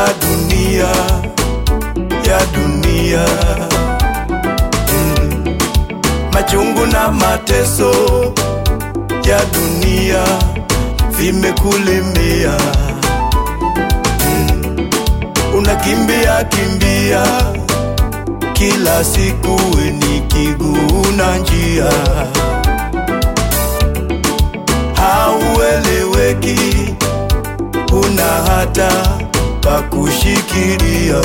dunia ya dunia mm. Machungu na mateso ya dunia vimekulemea mm. Unakimbia kimbia kila siku ni kiguna njia, haueleweki, huna hata pa kushikilia.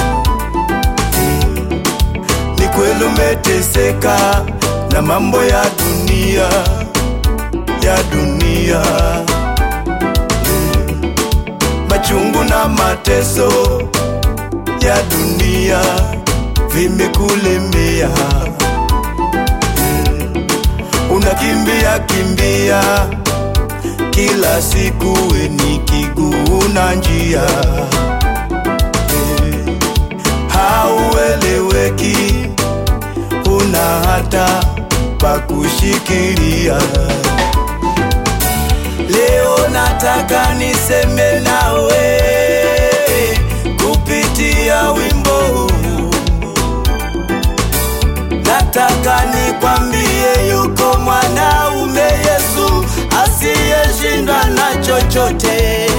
Mm. Ni kweli umeteseka na mambo ya dunia ya dunia, mm. machungu na mateso ya dunia vimekulemea mm. Unakimbia kimbia kila siku ni kiguna njia eh. Haueleweki, una hata pa kushikilia. Leo nataka niseme nawe kupitia wimbo huu nataka nikwambie, yuko mwanaume Yesu asiyeshindwa na chochote.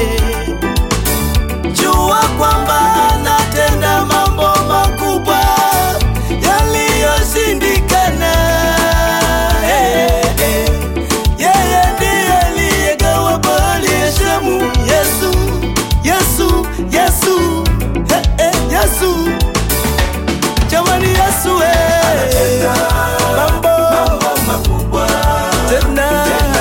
Jua kwamba anatenda mambo makubwa yaliyoshindikana. Hey, hey. Yeye ndiye aliyegawa bahari ya Shamu. Yesu, Yesu, Yesu, hey, hey, Yesu Jamani Yesu eh, mambo makubwa tena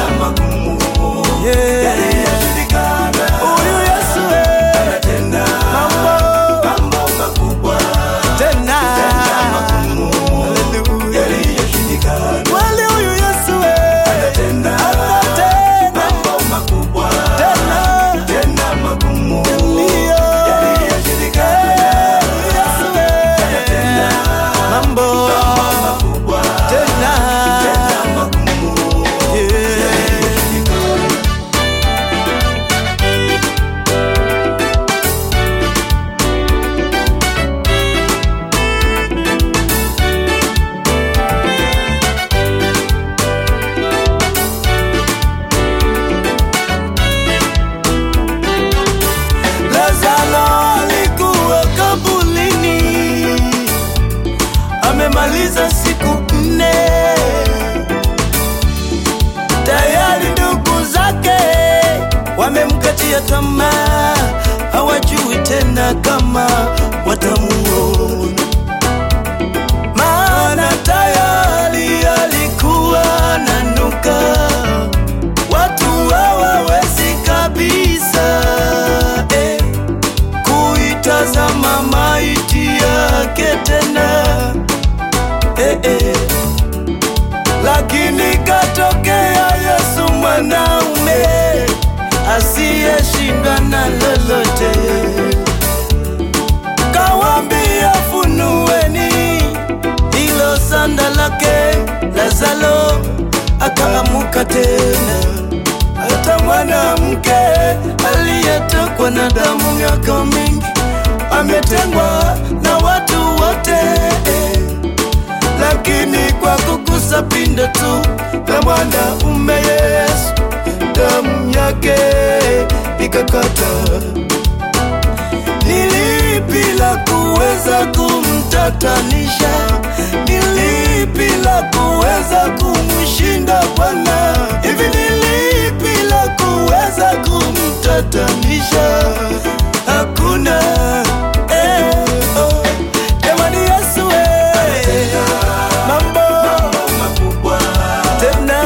yeah. Huyu Yesu eh, mambo tena Haleluya. Kweli huyu Yesu eh, anatenda tena Ndio. Eh, Yesu eh, mambo tena Yeah. Lazaro alikuwa kabulini, amemaliza siku nne. Tayari ndugu zake wamemkatia tamaa, hawajui tena kama watamuona, maana tayari alikuwa nanuka watu hawawezi kabisa eh, kuitazama maiti yake tena eh, eh. Lakini katokea Yesu mwanaume asiyeshindwa na lolote, kawambia funueni hilo sanda lake Lazaro akaamuka tena. Hata mwanamke aliyetokwa na damu miaka mingi ametengwa na watu wote, lakini kwa kugusa pindo tu la mwanaume Yesu, damu yake ikakata. Nilipi la kuweza kumtatanisha? Nilipi la kuweza kumshinda Bwana? Hivi nilipi la kuweza kumtatanisha? Hakuna. Eh, oh. Jamani Yesu eh, mambo tena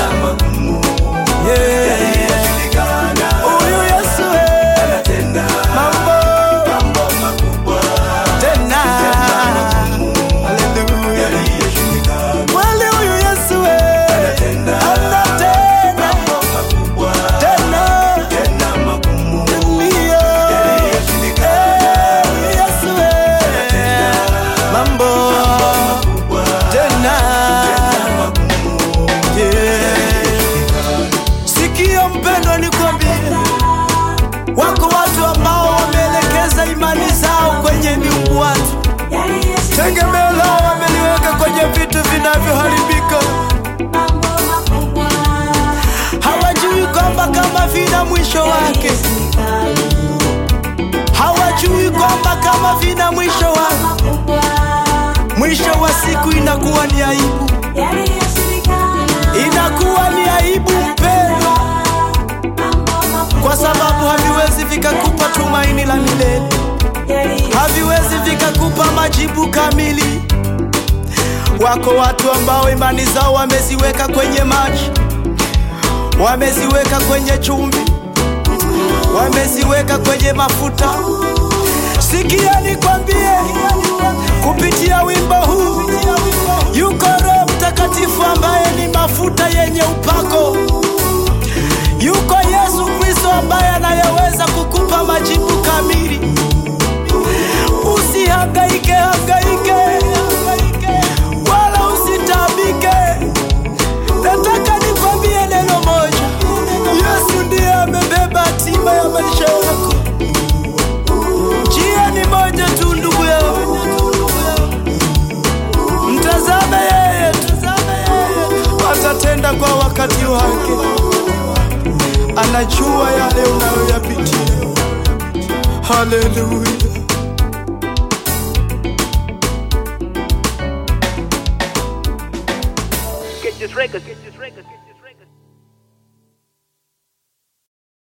yeah. Huyu Yesu eh, mambo tena Haleluya. Kweli huyu Yesu eh, anatenda tena Ndio. vinavyoharibika, mambo makubwa hawajui kwamba kama vina mwisho wake, hawajui kwamba kama vina mwisho wake, makubwa mwisho wa siku inakuwa ni aibu, yaliyoshindikana inakuwa ni aibu mpendwa, mambo makubwa kwa sababu haviwezi vikakupa tumaini la milele, haviwezi vikakupa majibu kamili. Wako watu ambao imani zao wameziweka kwenye maji, wameziweka kwenye chumvi, wameziweka kwenye mafuta. Sikia nikwambie, kupitia wimbo huu yuko Roho Mtakatifu ambaye ni mafuta yenye upako. Yuko Yesu Kristo ambaye anayeweza kukupa majibu kamili. Usihangaike hangaike, wala usitabike. Nataka nikwambie neno moja, Yesu ndiye amebeba hatima ya maisha yako. Njia ni moja tu, ndugu yangu, mtazame yeye, tazame yeye, atatenda kwa wakati wake. Anajua yale unayoyapitia. Haleluya. Get this record, get this record, get this record.